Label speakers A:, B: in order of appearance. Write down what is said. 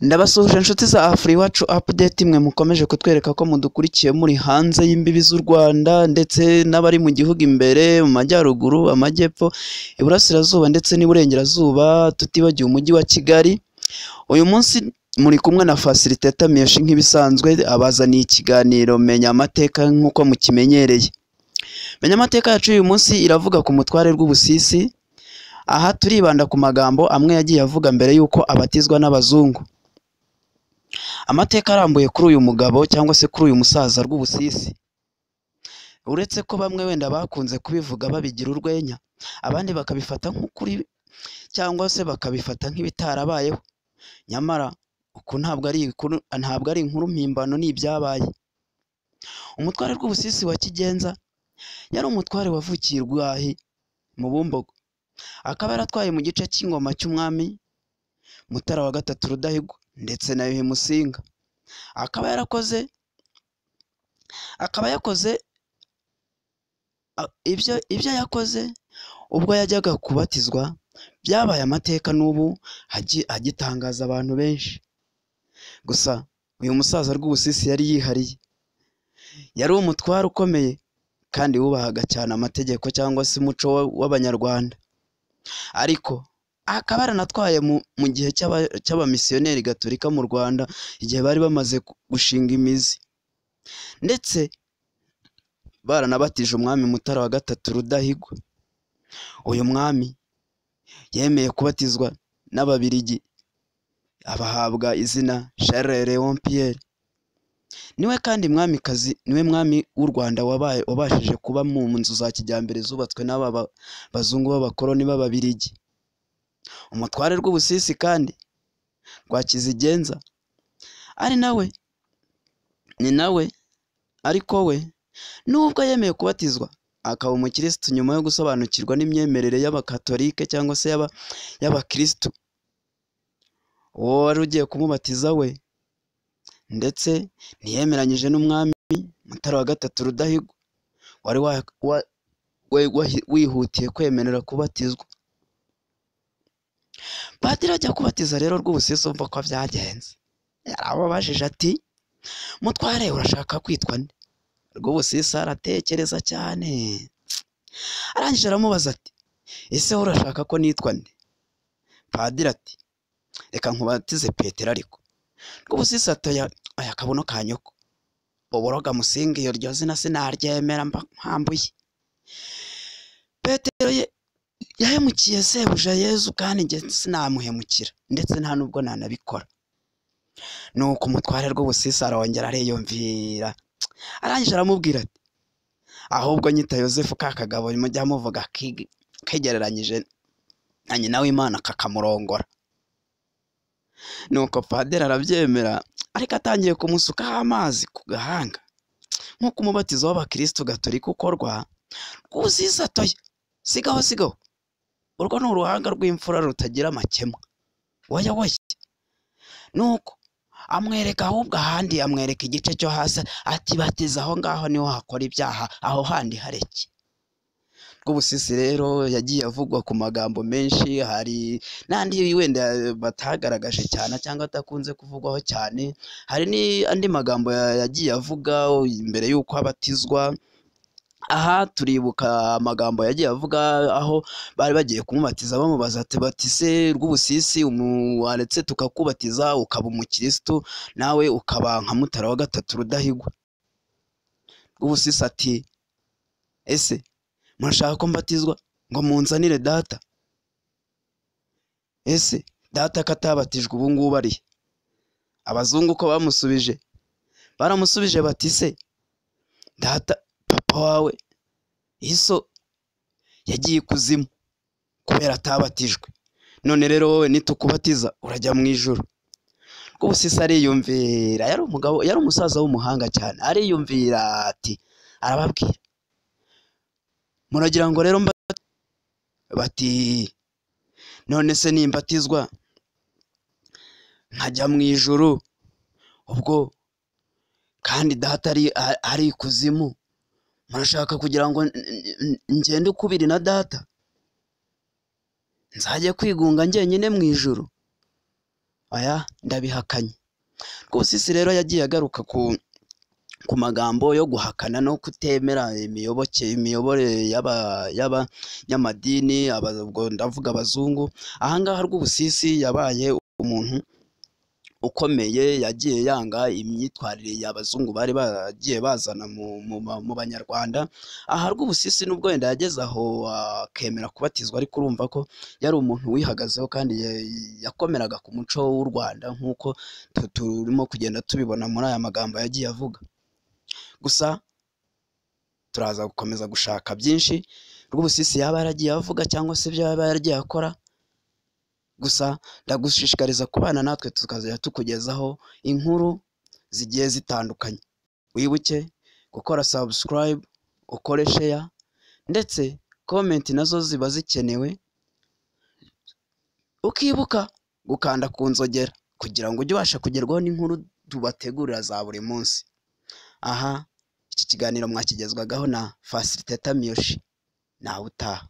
A: Ndabasuhuje nshuti za Afur'iwacu apudeti mwe mukomeje kutwereka ko mudukurikiye muri hanze y'imbibi z'u Rwanda ndetse n'abari mu gihugu imbere mu majyaruguru, amajyepfo, iburasirazuba ndetse n'iburengerazuba tutibagiwe umujyi wa Kigali, uyu munsi muri kumwe na fasiriteta Meshi nk'ibisanzwe abazaniye ikiganiro menya amateka nk'uko mukimenyereye. Menya amateka yacu y'uyu munsi iravuga ku mutware Rwubusisi, aha turibanda ku magambo amwe yagiye avuga mbere y'uko abatizwa n'abazungu. Amateka arambuye kuri uyu mugabo cyangwa se kuri uyu musaza Rwubusisi, uretse ko bamwe wenda bakunze kubivuga babigira urwenya, abandi bakabifata nk'ukuri cyangwa se bakabifata nk'ibitarabayeho, nyamara uku ntabwo ari ibikuru ntabwo ari inkuru mpimbano ni ibyabaye. Umutware Rwubusisi wa Kigenza yari umutware wavukiye i Rwahi mu Bumbogo, akaba yaratwaye mu gice cy'ingoma cy'umwami Mutara wa gatatu Rudahigwa ndetse na Yuhi Musinga, akaba yarakoze akaba yakoze a- ibyo ibyo yakoze ubwo yajyaga kubatizwa byabaye amateka n'ubu agi- agitangaza abantu benshi, gusa uyu musaza Rwubusisi yari yihariye, yari umutware ukomeye kandi wubahaga cyane amategeko cyangwa se umuco wa- w'Abanyarwanda, ariko akaba yaranatwaye mu, mu gihe cy'aba- cy'abamisiyoneri gatolika mu Rwanda igihe bari bamaze gu- gushinga imizi ndetse baranabatije umwami Mutara wa gatatu Rudahigwa, uyu mwami yemeye kubatizwa n'Ababirigi abahabwa izina Charles Léon Pierre, niwe kandi mwamikazi niwe mwami w'u Rwanda wabaye wabashije kuba mu nzu za kijyambere zubatswe n'aba ba- bazungu b'abakoloni b'Ababirigi. Umutware Rwubusisi kandi Rwakizigenza ari nawe ni nawe ariko we nubwo yemeye kubatizwa akaba umukirisitu nyuma yo gusobanukirwa n'imyemerere y'abakatolike cyangwa se y'aba y'abakirisitu, uwo wari ugiye kumubatiza we ndetse ntiyemeranyije n'umwami Mutara wa gatatu Rudahigwa wari wa, wa, we, wahi- wihutiye kwemerera kubatizwa. Padiri ajya kubatiza rero Rwubusisi umva ko byagenze, yarababajije ati mutware urashaka kwitwa nde? Rwubusisi aratekereza cyane arangije aramubaza ati ese wowe urashaka ko nitwa nde? Padiri ati reka nkubatize Petero ariko Rwubusisi ati oya oya akabuno ka nyoko uboroga musinga iyo ryo zina sinaryemera mba nkambuye. Petero ye yahemukiye sebuja Yezu kandi njye sinamuhemukira ndetse nta nubwo nanabikora. Nuko umutware Rwubusisi arongera ariyumvira arangije aramubwira ati ahubwo nyita yosefu ka kagabo mujya muvuga ki- kegereranyije na nyina w'imana kakamurongora nuko padiri arabyemera ariko atangiye kumusukaho amazi ku gahanga nk'uko umubatizo w'abakirisitu gatolika ukorwa rwuziza atoya sigaho sigaho urwo ni uruhanga rw'imfura rutagira amakemwa woya woya nuko amwereka ahubwo ahandi amwereka igice cyo hasi ati batiza aho ngaho niho hakora ibyaha aho handi hareke Rwubusisi rero yagiye avugwa ku magambo menshi hari n'andi wenda batagaragaje cyane cyangwa adakunze kuvugwaho cyane hari n'andi magambo ya- yagiye avuga mbere y'uko abatizwa aha turibuka amagambo yagiye avuga aho bari bagiye kumubatiza bamubaza ati batise Rwubusisi umu- waretse tukakubatiza ukaba umukirisitu nawe ukaba nka Mutara wa gatatu Rudahigwa Rwubusisi ati ese murashaka ko mbatizwa ngo munzanire data ese data ko atabatijwe ubu ngubu ari he? abazungu ko bamusubije baramusubije bati se data papa wawe iso yagiye ikuzimu kubera atabatijwe none rero wowe nitukubatiza urajya mu ijoro rwubusisi ariyumvira yari umugabo yari umusaza w'umuhanga cyane ariyumvira ati arababwira muragira ngo rero mba bati none se nimbatizwa nkajya mu ijoro ubwo kandi data ari a- ari ikuzimu murashaka kugira ngo n- n- n- ngende ukubiri na data nzajya kwigunga njyenyine mu ijoro aya ndabihakanye rwose isi rero yagiye agaruka ku ku magambo yo guhakana no kutemera imiyoboke imiyoborere y'aba- y'abanyamadini aba- ubwo ndavuga abazungu ahangaha rw'ubusisi yabaye umuntu ukomeye yagiye yanga imyitwarire y'abazungu bari bagiye bazana mu- mu ba- mu banyarwanda aha rw'ubusisi n'ubwo wenda yageze aho akemera kubatizwa ariko urumva ko yari umuntu wihagazeho kandi ya- yakomeraga ku muco w'u rwanda nk'uko tu- turimo kugenda tubibona muri aya magambo yagiye avuga gusa turaza gukomeza gushaka byinshi rw'ubusisi yaba yaragiye avuga cyangwa se ibyo yaba yaragiye akora gusa ndagushishikariza kubana natwe tukazajya tukugezaho inkuru zigiye zitandukanye wibuke gukora subscribe ukore share ndetse comment nazo ziba zikenewe ukibuka gukanda ku nzogera kugira ngo ujye ubasha kugerwaho n'inkuru tubategurira za buri munsi aha iki kiganiro mwakigezwagaho na fasiliteta miyoshi nawe utaha